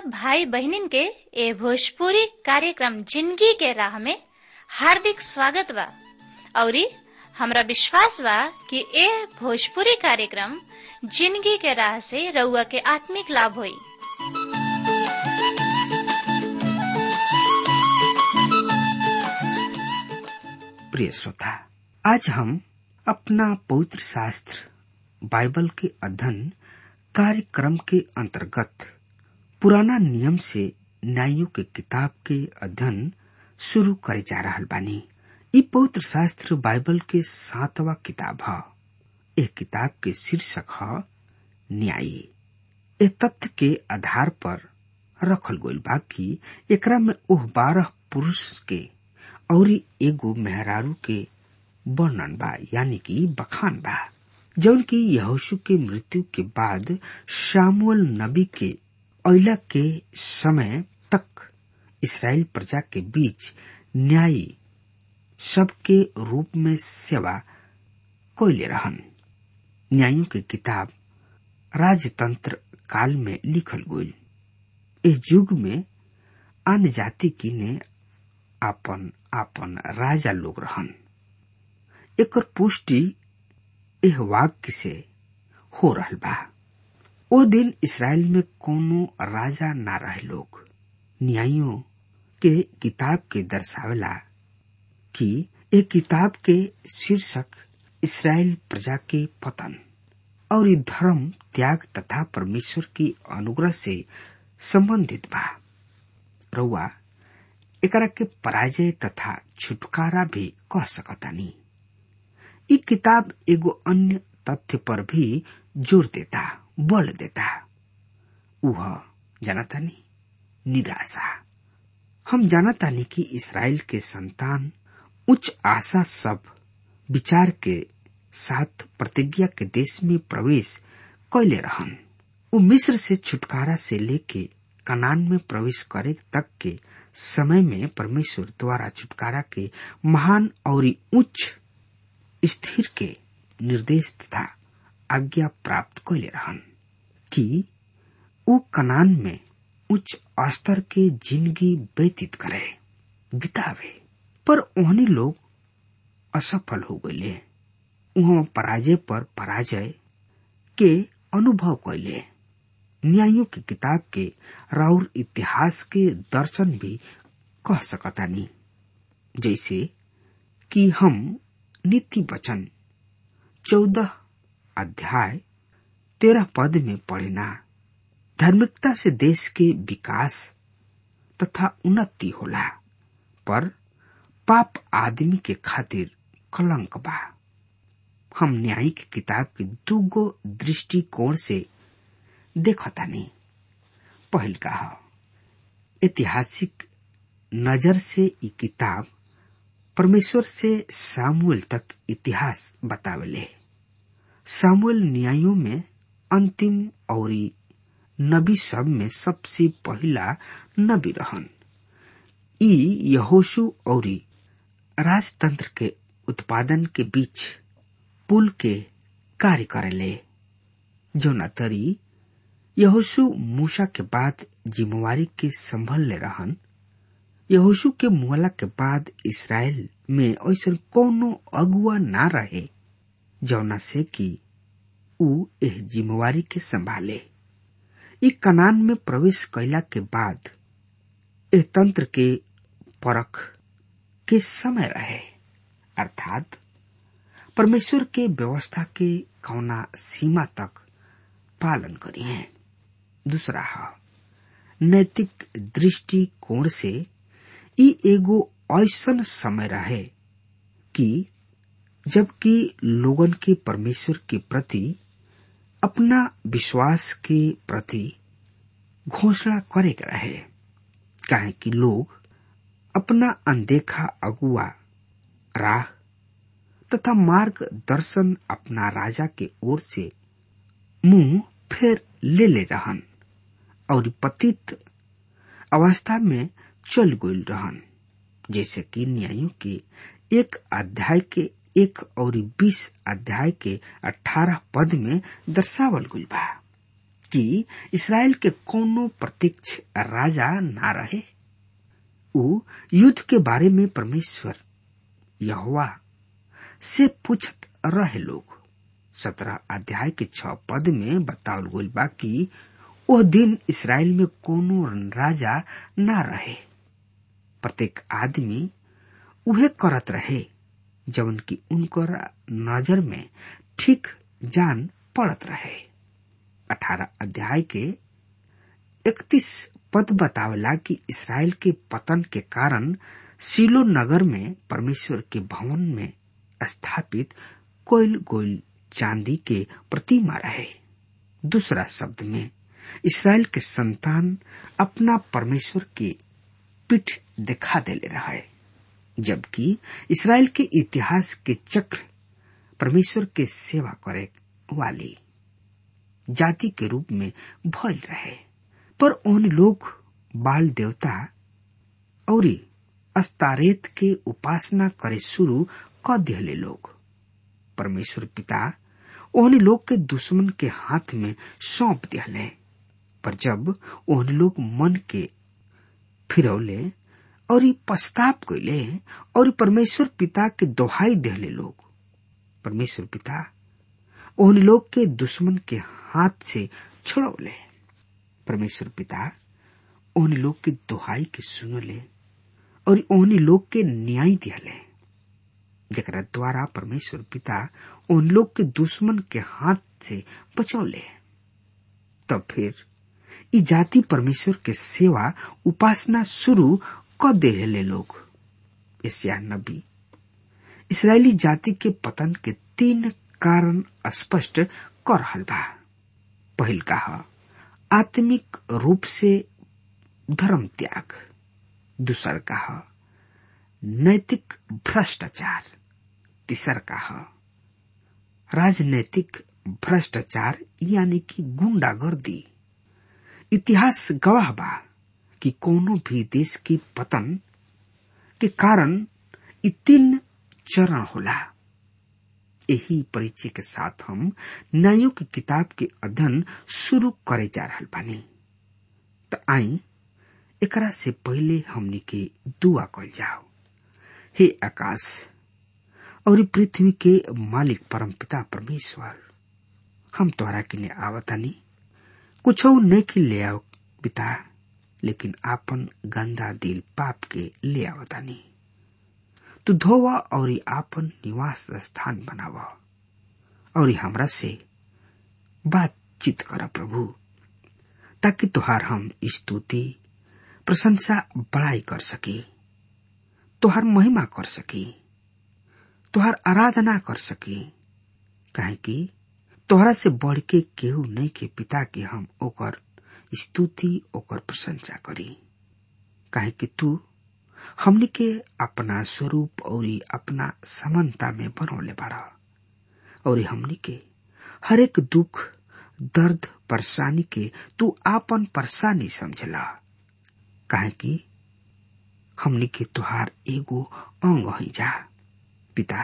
भाई बहनिन के ए भोजपुरी कार्यक्रम जिंदगी के राह में हार्दिक स्वागत बा औरी हमरा विश्वास बा कि ए भोजपुरी कार्यक्रम जिंदगी के राह से रउआ के आत्मिक लाभ होई प्रिय श्रोता आज हम अपना पवित्र शास्त्र बाइबल के अध्ययन कार्यक्रम के अंतर्गत पुराना नियम से न्यायों के किताब के अध्ययन शुरू करे जा रहा बानी इ पवित्र शास्त्र बाइबल के सातवा किताब है एक किताब के शीर्षक है न्यायी ए तथ्य के आधार पर रखल गइल बा कि एकरा में ओह बारह पुरुष के और एगो मेहरारू के वर्णन बा यानी कि बखान बा जौन की यहोशु के मृत्यु के बाद शामुअल नबी के अला के समय तक इसराइल प्रजा के बीच न्यायी सबके रूप में सेवा कोयले रहन न्यायों की किताब राजतंत्र काल में लिखल गई इस युग में अन्य जाति की ने आपन आपन राजा लोग रहन एकर पुष्टि एह वाक्य से हो रहल बा ओ दिन इसराइल में कोनो राजा ना रहे लोग न्यायों के किताब के दर्शावेला कि ए किताब के शीर्षक इसराइल प्रजा के पतन और धर्म त्याग तथा परमेश्वर की अनुग्रह से संबंधित बा रउआ एकरा के पराजय तथा छुटकारा भी कह सकतानी इ किताब एगो अन्य तथ्य पर भी जोर देता बल देता उह जानतानी निराशा हम जानतानी कि इसराइल के संतान उच्च आशा सब विचार के साथ प्रतिज्ञा के देश में प्रवेश कैले रहन वो मिस्र से छुटकारा से लेके कनान में प्रवेश करे तक के समय में परमेश्वर द्वारा छुटकारा के महान और उच्च स्थिर के निर्देश तथा आज्ञा प्राप्त कैले रहन कि वो कनान में उच्च स्तर के जिंदगी व्यतीत करे बितावे पर ओहनी लोग असफल हो गए वहां पराजय पर पराजय के अनुभव कैले न्यायों की किताब के राउर इतिहास के दर्शन भी कह सकतानी जैसे कि हम नीति वचन चौदह अध्याय तेरह पद में पढ़ना धार्मिकता से देश के विकास तथा उन्नति होला पर पाप आदमी के खातिर कलंक बा हम न्याय की किताब के दूगो दृष्टिकोण से देखतानी पहल का ऐतिहासिक नजर से ये किताब परमेश्वर से सामुएल तक इतिहास बतावेले सामुएल न्यायों में अंतिम और नबी सब में सबसे पहला नबी रहन ई यहोशु और राजतंत्र के उत्पादन के बीच पुल के कार्य करेले जो नतरी यहोशु मूसा के बाद जिम्मेवारी के संभल ले रहन यहोशु के मुहला के बाद इसराइल में ऐसा कोनो अगुआ ना रहे जौना से कि ऊ एह जिम्मेवारी के संभाले ई कनान में प्रवेश कैला के बाद एह तंत्र के परख के समय रहे अर्थात परमेश्वर के व्यवस्था के कौना सीमा तक पालन करी है दूसरा है नैतिक दृष्टिकोण से ई एगो ऐसन समय रहे कि जबकि लोगन के परमेश्वर के प्रति अपना विश्वास के प्रति घोषणा करे के रहे काहे कि लोग अपना अनदेखा अगुआ राह तथा मार्गदर्शन अपना राजा के ओर से मुंह फेर ले ले रहन और पतित अवस्था में चल गई रहन जैसे कि न्यायों के एक अध्याय के एक और बीस अध्याय के अठारह पद में दर्शावल गई बा कि इसराइल के कोनो प्रत्यक्ष राजा ना रहे उ युद्ध के बारे में परमेश्वर यहोवा से पूछत रहे लोग सत्रह अध्याय के छ पद में बतावल गइल बा कि वह दिन इसराइल में कोनो राजा ना रहे प्रत्येक आदमी उहे करत रहे जवन की उनकर नजर में ठीक जान पड़त रहे अठारह अध्याय के इकतीस पद बतावला कि इसराइल के पतन के कारण सिलो नगर में परमेश्वर के भवन में स्थापित कोयल गोयल चांदी के प्रतिमा रहे दूसरा शब्द में इसराइल के संतान अपना परमेश्वर के पीठ दिखा देले रहे जबकि इसराइल के इतिहास के चक्र परमेश्वर के सेवा करे वाली जाति के रूप में भल रहे पर उन लोग बाल देवता और अस्तारेत के उपासना करे शुरू क दिले लोग परमेश्वर पिता ओहन लोग के दुश्मन के हाथ में सौंप दिले पर जब ओहन लोग मन के फिरौले और ई पश्चाताप कैले और परमेश्वर पिता के दोहाई देहले लोग परमेश्वर पिता ओहन लोग के दुश्मन के हाथ से छुड़ौले परमेश्वर पिता ओहन लोग के दोहाई के सुनले और ओहन लोग के न्याय दिहले जरा द्वारा परमेश्वर पिता उन लोग के दुश्मन के हाथ से बचौले तब फिर ई जाति परमेश्वर के सेवा उपासना शुरू क दे लोग एशिया नबी इसराइली जाति के पतन के तीन कारण स्पष्ट कर रहल बा पहिल का आत्मिक रूप से धर्म त्याग दूसर का नैतिक भ्रष्टाचार तीसर का राजनैतिक भ्रष्टाचार यानी कि गुंडागर्दी इतिहास गवाह बा कि कोनो भी देश के पतन के कारण इ तीन चरण होला यही परिचय के साथ हम न्यायों की किताब के अध्ययन शुरू करे जा रहा बानी त आई एकरा से पहले हमनी के दुआ कल जाओ हे आकाश और पृथ्वी के मालिक परमपिता परमेश्वर हम तोहरा किने आवतानी कुछ नहीं ले आओ पिता लेकिन आपन गंदा दिल पाप के ले आवतानी तू धोवा और आपन निवास स्थान बनावा और हमरा से बातचीत कर प्रभु ताकि तुहार हम स्तुति प्रशंसा बड़ाई कर सकी तुहार महिमा कर सकी तुहार आराधना कर सकी काहे कि तोहरा से बढ़ के केहू नहीं के पिता के हम ओकर स्तुति ओकर प्रशंसा करी काहे कि तू हमनी के अपना स्वरूप और अपना समानता में बनौले बाड़ा और हमनी के हर एक दुख दर्द परेशानी के तू आपन परेशानी समझला काहे कि हमनी के तुहार एगो अंग ही जा पिता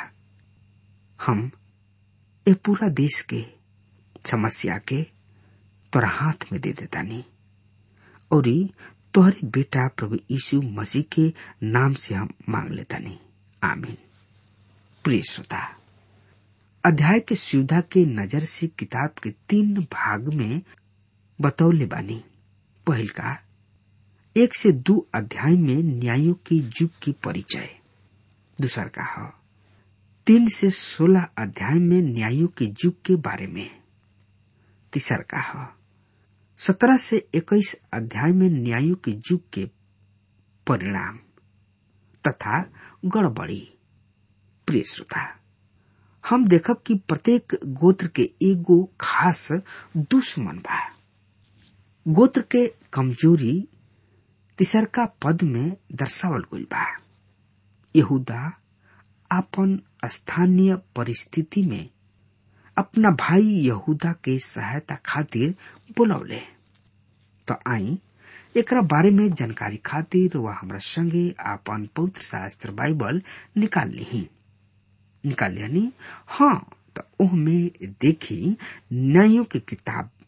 हम ए पूरा देश के समस्या के तोरा हाथ में दे देता नहीं और तोहरे बेटा प्रभु यीशु मसीह के नाम से हम मांग लेता नहीं आमीन प्रिय श्रोता अध्याय के सुविधा के नजर से किताब के तीन भाग में बतौले बानी पहल का एक से दो अध्याय में न्यायों के युग की परिचय दूसर का है तीन से सोलह अध्याय में न्यायों के युग के बारे में तीसर का है सत्रह से इक्कीस अध्याय में न्यायों के युग के परिणाम तथा गड़बड़ी प्रिय श्रोता हम देखब कि प्रत्येक गोत्र के एगो खास दुश्मन बा गोत्र के कमजोरी तिसरका पद में दर्शावल गई बा यहूदा अपन स्थानीय परिस्थिति में अपना भाई यहूदा के सहायता खातिर बुलौले तो आई एकरा बारे में जानकारी खातिर वह हमरा संगे अपन पवित्र शास्त्र बाइबल निकाल ली निकाल यानी हाँ तो ओह में देखी न्यायों की किताब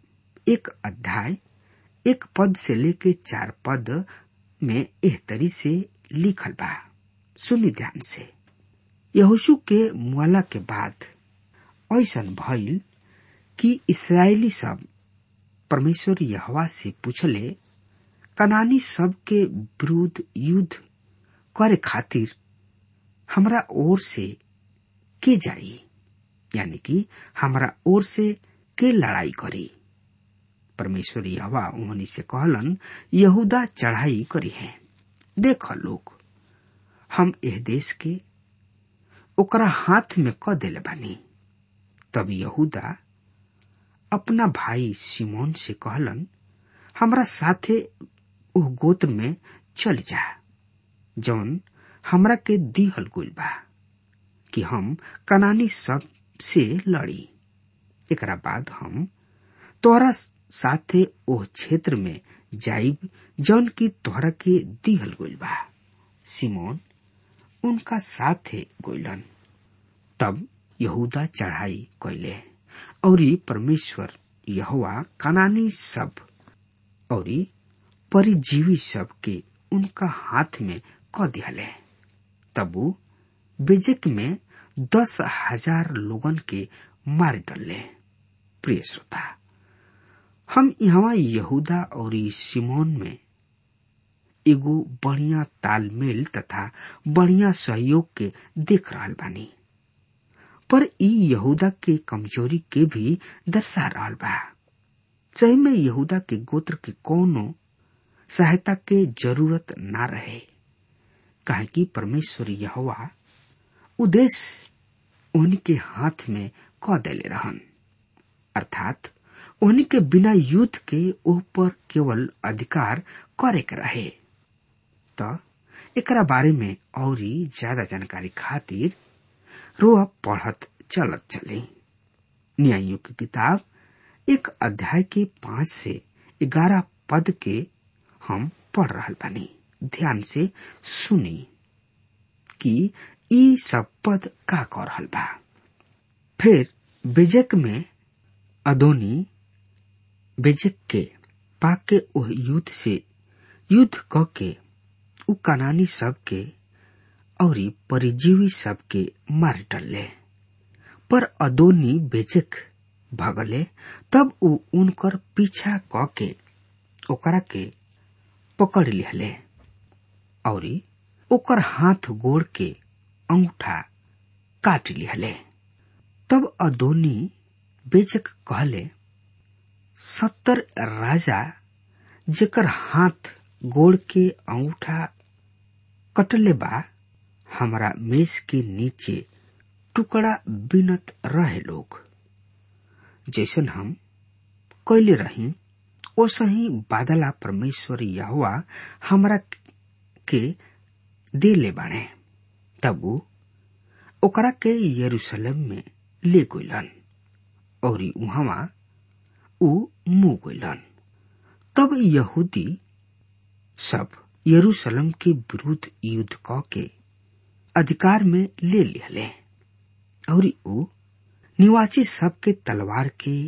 एक अध्याय एक पद से लेके चार पद में एह तरी से लिखल बा सुनी ध्यान से यहोशु के मुआला के बाद ऐसन भइल कि इसराइली सब परमेश्वर यहवा से पूछले कनानी सब के विरुद्ध युद्ध करे खातिर हमरा ओर से के जाई यानी कि हमरा ओर से के लड़ाई करी परमेश्वर यहवा उन्हीं से कहलन यहूदा चढ़ाई करी है देख लोग हम एह देश के ओकरा हाथ में क देले बानी तब यहूदा अपना भाई सिमोन से कहलन हमरा साथे ओह गोत्र में चल जा जौन हमरा के दिहल गुल बा कि हम कनानी सब से लड़ी एकरा बाद हम तोहरा साथे ओह क्षेत्र में जाइब जौन की तोहरा के दिहल गुल बा सिमोन उनका साथे गोइलन तब यहूदा चढ़ाई कैले और परमेश्वर यहोवा कनानी सब और परिजीवी सब के उनका हाथ में क दिहले तब उ बेजक में दस हजार लोगन के मार डले प्रिय श्रोता हम यहाँ यहूदा और सिमोन में एगो बढ़िया तालमेल तथा बढ़िया सहयोग के देख रहा बानी पर ई यहूदा के कमजोरी के भी दर्शा रहा बा सही में यहूदा के गोत्र के कोनो सहायता के जरूरत ना रहे काहे कि परमेश्वर यहोवा उद्देश्य उनके हाथ में क देले रहन अर्थात उनके बिना युद्ध के ऊपर केवल अधिकार करे के रहे त एकरा बारे में और ज्यादा जानकारी खातिर रोआ पढ़त चलत चले न्यायों की किताब एक अध्याय के पांच से ग्यारह पद के हम पढ़ रहा बानी ध्यान से सुनी कि ई सब पद का कर रहल बा फिर बेजक में अदोनी बेजक के पाके ओह युद्ध से युद्ध क के उ कनानी सब के और परिजीवी सब के मार डले पर अदोनी बेचक भगले तब उ उनकर पीछा क के ओकरा के पकड़ लिहले और ओकर हाथ गोड़ के अंगूठा काट लिहले तब अदोनी बेचक कहले सत्तर राजा जेकर हाथ गोड़ के अंगूठा कटले बा हमारा मेज के नीचे टुकड़ा बिनत रहे लोग जैसन हम कैले रही ओसा ही बादला परमेश्वर यहुआ हमरा के दे ले बाणे तब ओकरा के यरूशलेम में ले गइलन और उहवा उ मुंह गइलन तब यहूदी सब यरूशलेम के विरुद्ध युद्ध क के अधिकार में ले लिहले और उ निवासी सबके तलवार के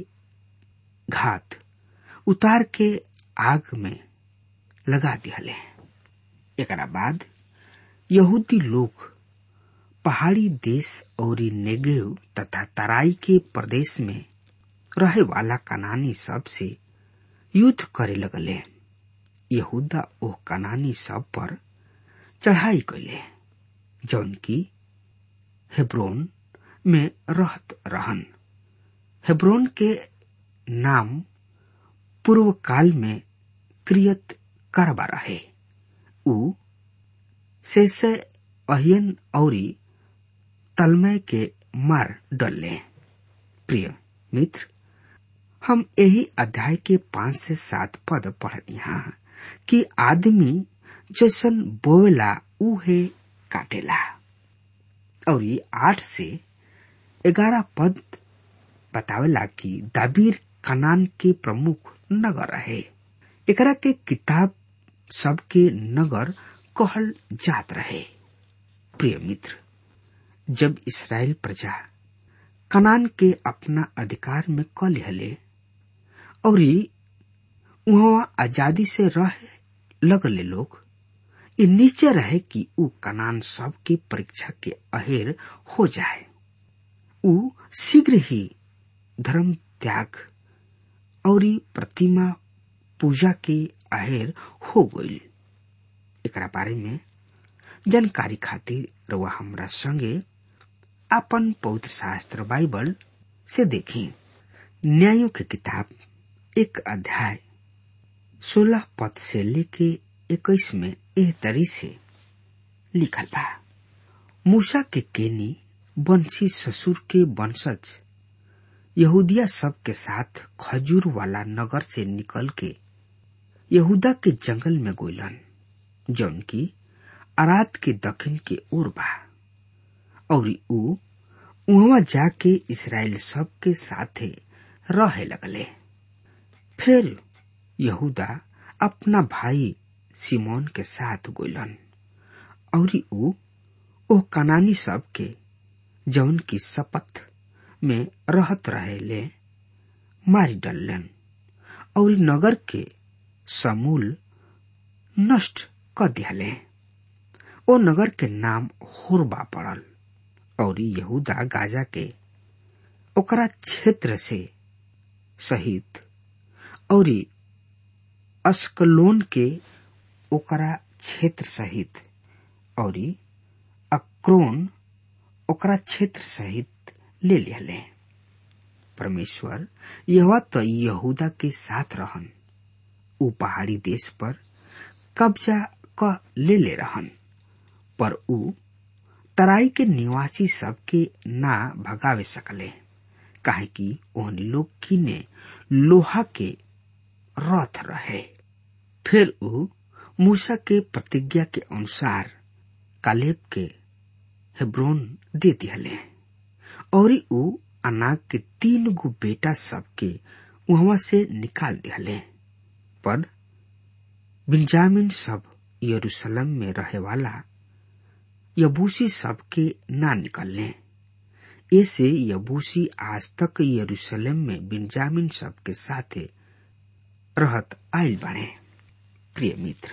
घात उतार के आग में लगा दिहले एकरा बाद यहूदी लोग पहाड़ी देश और नेगेव तथा तराई के प्रदेश में रहे वाला कनानी सब से युद्ध करे लगले यहूदा ओह कनानी सब पर चढ़ाई कैले जौन की हेब्रोन में रहत रहन हेब्रोन के नाम पूर्व काल में क्रियत करबा रहे उ शेषे अहियन औरी तलमय के मार डलले प्रिय मित्र हम यही अध्याय के पांच से सात पद पढ़नी हाँ कि आदमी जैसन बोवेला उहे काटेला और ये आठ से ग्यारह पद बतावेला कि दाबीर कनान के प्रमुख नगर रहे एकरा के किताब सबके नगर कहल जात रहे प्रिय मित्र जब इसराइल प्रजा कनान के अपना अधिकार में क लिहले और वहाँ आजादी से रह लगले लोग इ नीचे रहे कि उ कनान सब के परीक्षा के अहेर हो जाए उ शीघ्र ही धर्म त्याग और प्रतिमा पूजा के अहेर हो गई एकरा बारे में जानकारी खातिर रउआ हमरा संगे अपन पवित्र शास्त्र बाइबल से देखी न्यायों की किताब एक अध्याय सोलह पद से लेके इक्कीस में एह तरी से लिखल बा मूसा के केनी वंशी ससुर के वंशज यहूदिया सब के साथ खजूर वाला नगर से निकल के यहूदा के जंगल में गोलन जौन की अरात के दक्षिण के ओर बा और ऊ वहां जाके इसराइल सब के साथे रहे लगले फिर यहूदा अपना भाई सिमोन के साथ गोलन और ऊ ओ कनानी सब के जौन की शपथ में रहत रहे ले मारी डलन और नगर के समूल नष्ट क दियाले ओ नगर के नाम होरबा पड़ल और यहूदा गाजा के ओकरा क्षेत्र से सहित और अस्कलोन के ओकरा क्षेत्र सहित और अक्रोन ओकरा क्षेत्र सहित ले लिहले परमेश्वर यह तो यहूदा के साथ रहन उ पहाड़ी देश पर कब्जा क ले ले रहन पर उ तराई के निवासी सबके ना भगावे सकले काहे कि ओहनी लोग किने लोहा के रथ रहे फिर उ मूसा के प्रतिज्ञा के अनुसार कालेब के हेब्रोन दे दिहले और उ अनाग के तीन गो बेटा सबके वहां से निकाल दिहले पर बिंजामिन सब यरूशलेम में रहे वाला यबूसी सबके ना निकलने ऐसे यबूसी आज तक यरूशलेम में बिंजामिन सबके साथे रहत आयल बने प्रिय मित्र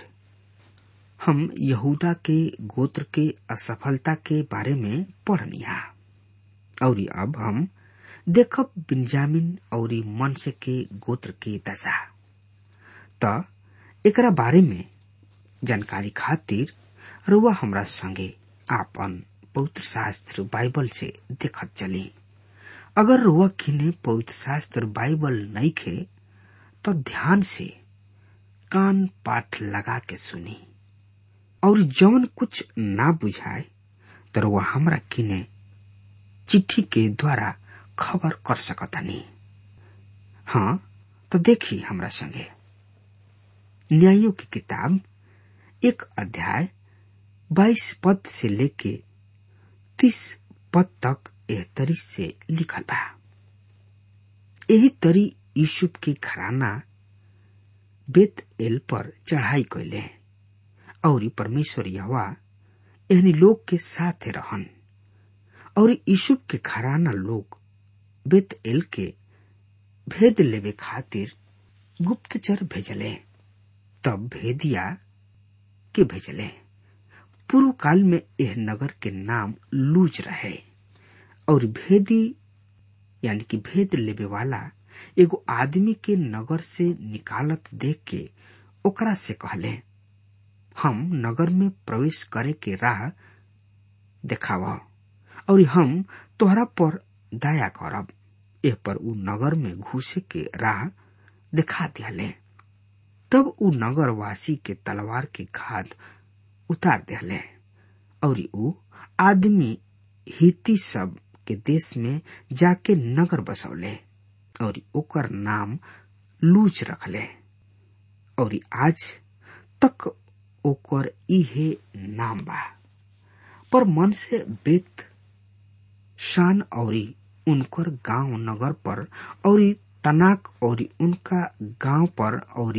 हम यहूदा के गोत्र के असफलता के बारे में पढ़निया और अब हम देखब बिंजामिन और मनसे के गोत्र के दशा त एकरा बारे में जानकारी खातिर रुआ हमरा संगे आपन पवित्र शास्त्र बाइबल से देखत चली अगर रुआ किने पवित्र शास्त्र बाइबल नहीं खे तो ध्यान से कान पाठ लगा के सुनी और जौन कुछ ना बुझाए तो रुआ हमरा किने चिट्ठी के द्वारा खबर कर सकतानी हाँ तो देखी हमरा संगे न्यायों की किताब एक अध्याय बाईस पद से लेके तीस पद तक एह तरी से लिखल बा यही तरी यूसुफ के घराना बेत एल पर चढ़ाई कैले और परमेश्वर यहवा एहनी लोग के साथ रहन और यूसुफ के घराना लोग बेत एल के भेद लेवे खातिर गुप्तचर भेजले तब भेदिया के भेजले पूर्व काल में यह नगर के नाम लूज रहे और भेदी यानी कि भेद लेवे वाला एगो आदमी के नगर से निकालत देख के ओकरा से कहले हम नगर में प्रवेश करे के राह देखाव और हम तोहरा पर दया करब एह पर उ नगर में घुसे के राह दिखा दियाले तब उ नगर वासी के तलवार के घात उतार दिले और उ आदमी हिती सब के देश में जाके नगर बसौले और ओकर नाम लूच रखले और आज तक ओकर इहे नाम बा पर मन से बेत शान और उनकर गांव नगर पर और तनाक और उनका गांव पर और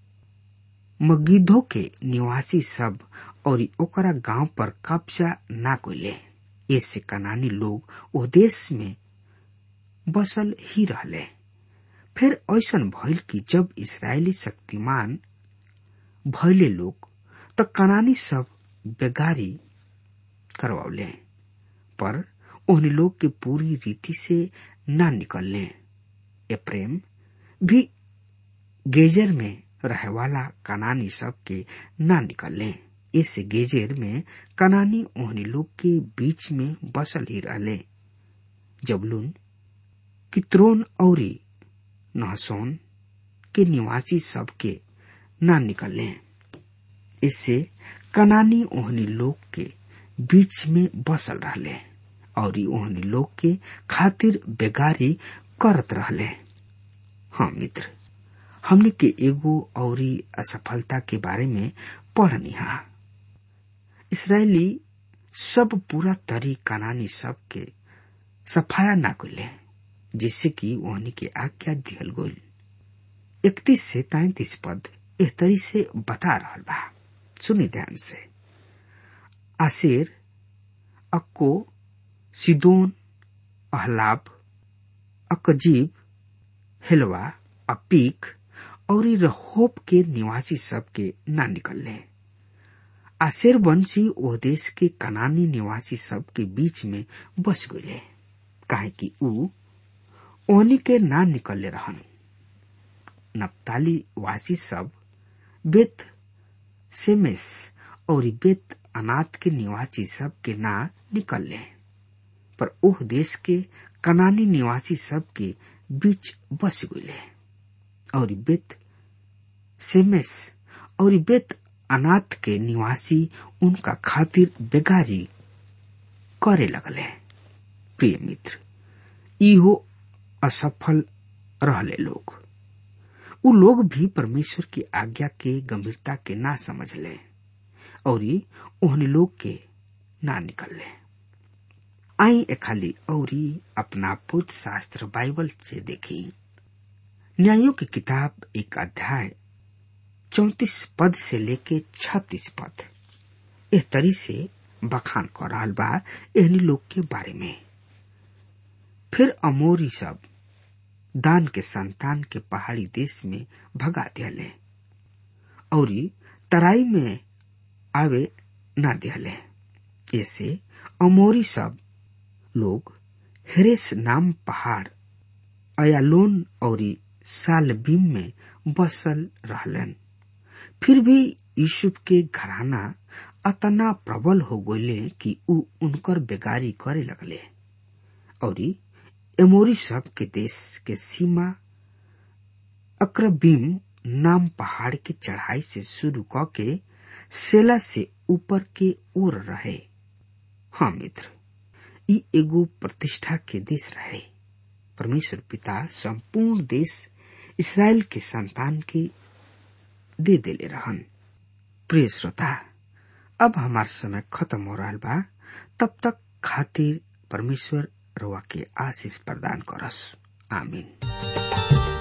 मगिधो के निवासी सब और ओकरा गांव पर कब्जा ना कोले ऐसे कनानी लोग ओ देश में बसल ही रहले फिर ऐसन भइल कि जब इसराइली शक्तिमान भइले लोग त कनानी सब बेगारी करवौले पर उन लोग के पूरी रीति से न निकलने ए प्रेम भी गेजर में रहे वाला कनानी सब के न निकलने इस गेजेर में कनानी ओहनी लोग के बीच में बसल ही रहले जबलून कित्रोन औरी नहसोन के निवासी सब के न निकलने इससे कनानी ओहनी लोग के बीच में बसल रहले और ओहनी लोग के खातिर बेगारी करत रहले हाँ मित्र हमने के एगो और असफलता के बारे में पढ़नी हा इसराइली सब पूरा तरी कनानी सब के सफाया ना कुले जिससे कि ओहनी के आज्ञा दिहल गोल इकतीस से तैतीस पद एह तरी से बता रहा बा सुनी ध्यान से आसेर अक्को सिदोन अहलाब अकजीब हेलवा अपीक और रहोप के निवासी सब के ना निकलने आसेर वंशी ओ देश के कनानी निवासी सब के बीच में बस गए काहे कि ऊ ओनी के ना निकलले रहन नप्ताली वासी सब बेत सेमेस और बेत अनाथ के निवासी सब के ना निकलले पर ओह देश के कनानी निवासी सब के बीच बस गए और बेत सेमेस और बेत अनाथ के निवासी उनका खातिर बेगारी करे लगले प्रिय मित्र इहो असफल रहले लोग उ लोग भी परमेश्वर की आज्ञा के गंभीरता के ना समझले और ओहन लोग के ना निकलले आई खाली और अपना पुत्र शास्त्र बाइबल से देखी न्यायों की किताब एक अध्याय चौतीस पद से लेके छत्तीस पद एह तरी से बखान कर रहा बा एहनी लोग के बारे में फिर अमोरी सब दान के संतान के पहाड़ी देश में भगा दिले और तराई में आवे ना दिले ऐसे अमोरी सब लोग हेरेस नाम पहाड़ अयालोन और सालबीम में बसल रहलन फिर भी यूसुफ के घराना अतना प्रबल हो गये कि उ उनकर बेगारी करे लगले और एमोरी सब के देश के सीमा अक्रबीम नाम पहाड़ के चढ़ाई से शुरू क के सेला से ऊपर के ओर रहे हाँ मित्र ई एगो प्रतिष्ठा के देश रहे परमेश्वर पिता संपूर्ण देश इसराइल के संतान के दे देले रहन प्रिय श्रोता अब हमार समय खत्म हो रहा बा तब तक खातिर परमेश्वर रवा के आशीष प्रदान करस आमीन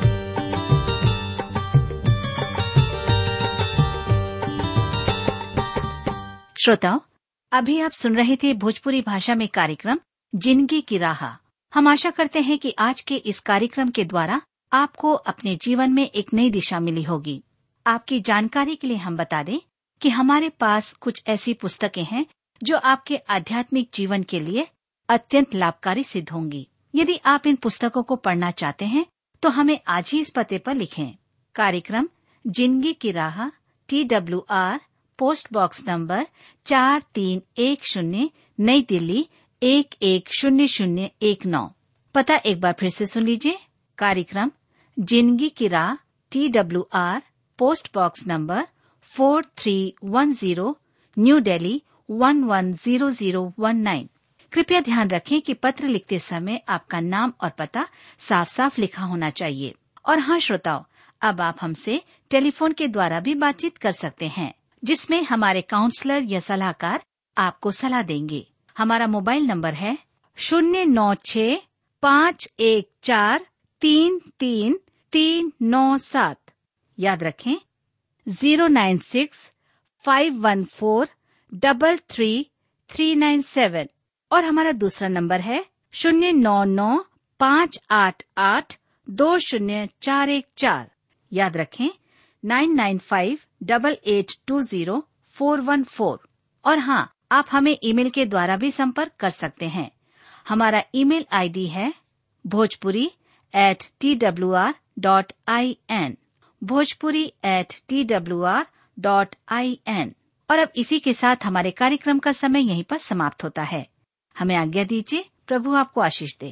श्रोताओं अभी आप सुन रहे थे भोजपुरी भाषा में कार्यक्रम जिंदगी की राह हम आशा करते हैं कि आज के इस कार्यक्रम के द्वारा आपको अपने जीवन में एक नई दिशा मिली होगी आपकी जानकारी के लिए हम बता दें कि हमारे पास कुछ ऐसी पुस्तकें हैं जो आपके आध्यात्मिक जीवन के लिए अत्यंत लाभकारी सिद्ध होंगी यदि आप इन पुस्तकों को पढ़ना चाहते हैं तो हमें आज ही इस पते पर लिखें कार्यक्रम जिंदगी की राह T W R post box number चार तीन एक शून्य नई दिल्ली एक एक शून्य शून्य एक नौ पता एक बार फिर से सुन लीजिए कार्यक्रम जिंदगी की राह T W R post box number four three one zero New Delhi one one zero zero one nine कृपया ध्यान रखें कि पत्र लिखते समय आपका नाम और पता साफ साफ लिखा होना चाहिए और हाँ श्रोताओं अब आप हमसे टेलीफोन के द्वारा भी बातचीत कर सकते हैं जिसमें हमारे काउंसलर या सलाहकार आपको सलाह देंगे हमारा मोबाइल नंबर है शून्य नौ छ पाँच एक चार तीन तीन तीन नौ सात याद रखें zero nine six five one four double three three nine seven और हमारा दूसरा नंबर है शून्य नौ नौ पाँच आठ आठ दो शून्य चार एक चार याद रखें nine nine five double eight two zero four one four और हाँ आप हमें ईमेल के द्वारा भी संपर्क कर सकते हैं हमारा ईमेल आईडी है Bhojpuri at T W R dot I N Bhojpuri at T W R dot I N और अब इसी के साथ हमारे कार्यक्रम का समय यहीं पर समाप्त होता है हमें आज्ञा दीजिए प्रभु आपको आशीष दे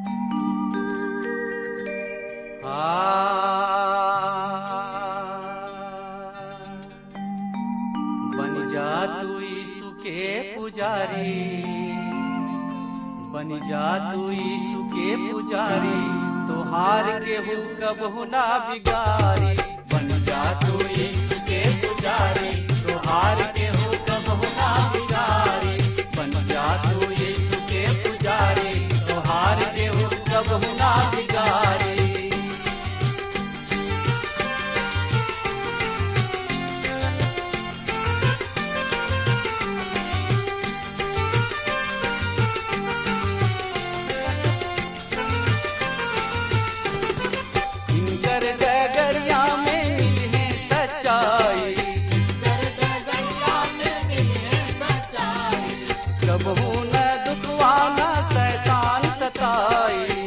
बन जा तू यीशु के पुजारी बन जा तू यीशु के पुजारी तो हार के हो कब ना बिगारी बन जा तू यीशु के पुजारी तो हार के हो कब ना बिगारी बन जा तू यीशु के पुजारी तो हार के हो कब ना बिगारी इनकर डगरिया में मिले सच्चाई कबहू न दुखवाना शैतान सताई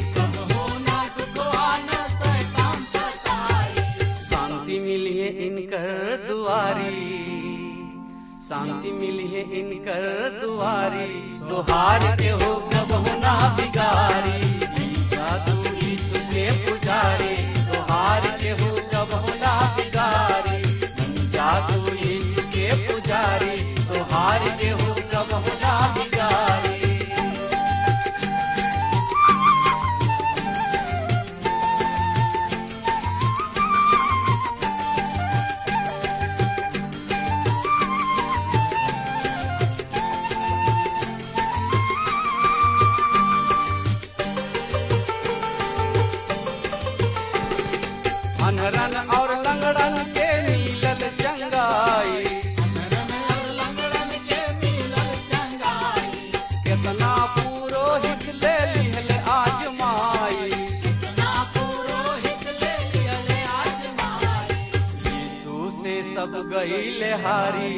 शांति मिलिए इनकर दुआरी शांति मिलिए इनकर दुआरी तो हार के हो कबहू ना बिगारी ईसा तू यीशु के पुजारी तो हार के हो कबहू ना बिगारी बन जा तू यीशु के पुजारी तो हार के हो कबहू ना बिगारी अनरन और लंगड़न के मिलल चंगाई केतना पुरोहित ले लिहल आजमाई यीशु से सब गईल हारी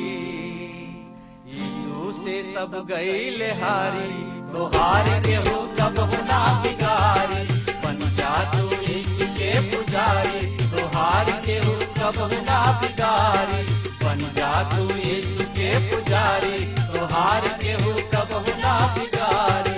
यीशु से सब गईल हारी तो हार के हो कब ना बिगारी बन जा तू यीशु के पुजारी तो हार के हो कब ना बिगारी बन जा तू यीशु के पुजारी तो हार के हो कब ना बिगारी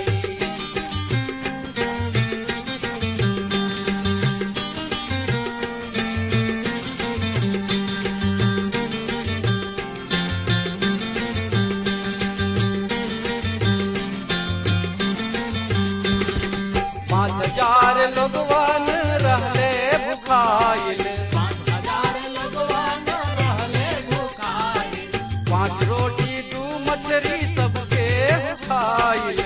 पाँच हजार लोगवन रहले भुखाइल पाँच रोटी दू मछली सबके खाइल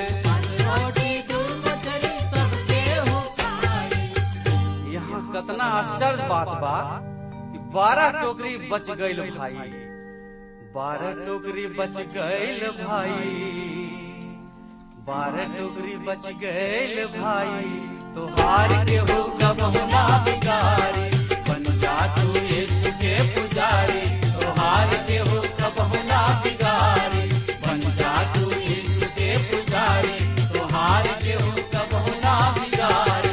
यहाँ कतना आश्चर्य बात बा कि बारह टोकरी बच गईल भाई बारह टोकरी बच गईल भाई बारह टोकरी बच गईल भाई तो हार के हो कब ना बिगारी बन जा तू यीशु के पुजारी तो हार के हो कब ना बिगारी बन जा तू यीशु के पुजारी तो हार के हो कब ना बिगारी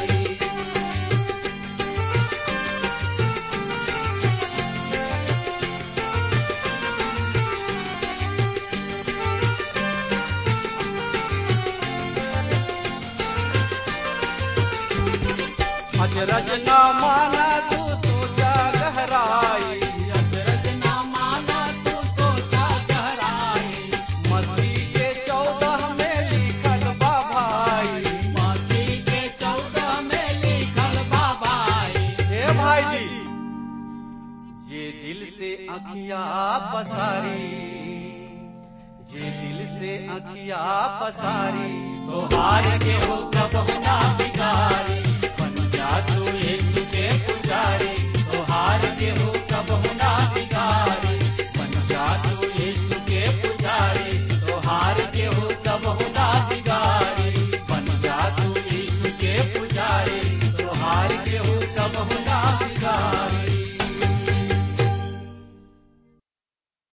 अजरज न माना तू सोचा गहराई अजरज न माना तू सोचा गहराई मसीह के चौदह में लिखल बा भाई मसीह के चौदह में लिखल बा भाई हे भाई जी जे दिल से अखिया पसारी जे दिल से अखिया पसारी तो हार के हो कब ना बिगारी बन जा तू यीशु के पुजारी तो हार के हो कब ना बिगारी बन जा तू यीशु के पुजारी तो हार के हो कब ना बिगारी बन जा तू यीशु के पुजारी तो हार केहू कबहू ना बिगाड़ी